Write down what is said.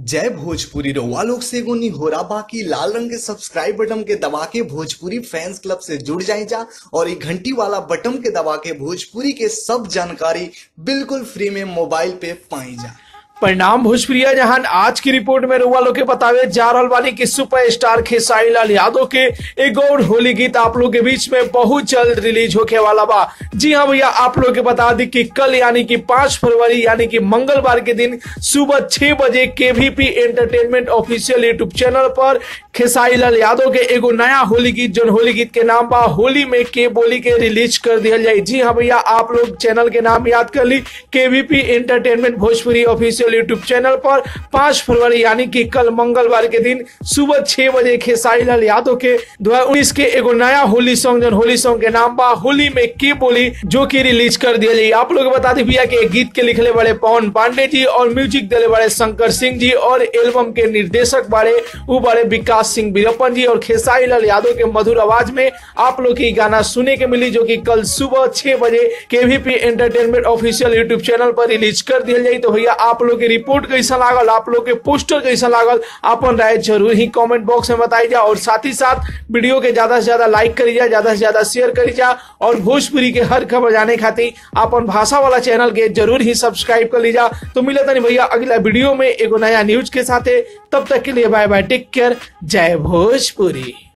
जय भोजपुरी रउआ लोग से एगो निहोरा बाकी लाल रंग के सब्सक्राइब बटन के दबा के भोजपुरी फैंस क्लब से जुड़ जाए जा और ये घंटी वाला बटन के दबा के भोजपुरी के सब जानकारी बिल्कुल फ्री में मोबाइल पे पाई जा परिणाम भोजप्रिया जहान आज की रिपोर्ट में रउआ लोग के बतावे जा रहल बानी कि सुपरस्टार खेसारी लाल यादव के एक और होली गीत आप लोग के बीच में बहुत जल्द रिलीज होके वाला बा जी हाँ भैया आप लोग के बता दी कि कल यानी कि पांच फरवरी यानी कि मंगलवार के दिन सुबह छह बजे KVP entertainment official YouTube channel पर खेसारी लाल यादव के एगो नया होली गीत जो होली गीत के नाम बा होली में के बोली के रिलीज कर दिया जाए जी हाँ भैया आप लोग चैनल के नाम याद कर ली KVP entertainment Bhojpuri official YouTube channel पर पांच फरवरी यानी कि कल मंगलवार के दिन सुबह छह बजे खेसारी लाल यादव के दो उन्नीस के एगो नया होली सॉन्ग जो होली सॉन्ग के नाम बा होली में के बोली जो कि रिलीज कर दिया जाए आप लोग बता दी भैया कि गीत के लिखले बड़े पवन पांडे जी और म्यूजिक दिले बड़े शंकर सिंह जी और एल्बम के निर्देशक बारे वो बड़े विकास सिंह बीरप्पन जी और खेसारी लाल यादव के मधुर आवाज में आप लोग की गाना सुने के मिली जो कि कल सुबह छह बजे KVP entertainment official YouTube channel पर रिलीज कर दिया जाए तो भैया आप लोग की रिपोर्ट कैसा लागल आप लोग के पोस्टर कैसा लागल अपन राय जरूर ही कमेंट बॉक्स में बताई जा और साथ ही साथ वीडियो के ज्यादा से ज्यादा लाइक करी जा ज्यादा से ज्यादा शेयर करी जा और भोजपुरी के हर खबर जाने खातिर अपन भाषा वाला चैनल के जरूर ही सब्सक्राइब कर लीजा तो मिले तनी भैया अगला वीडियो में एगो नया न्यूज के साथ तब तक के लिए बाय बाय टेक केयर जय भोजपुरी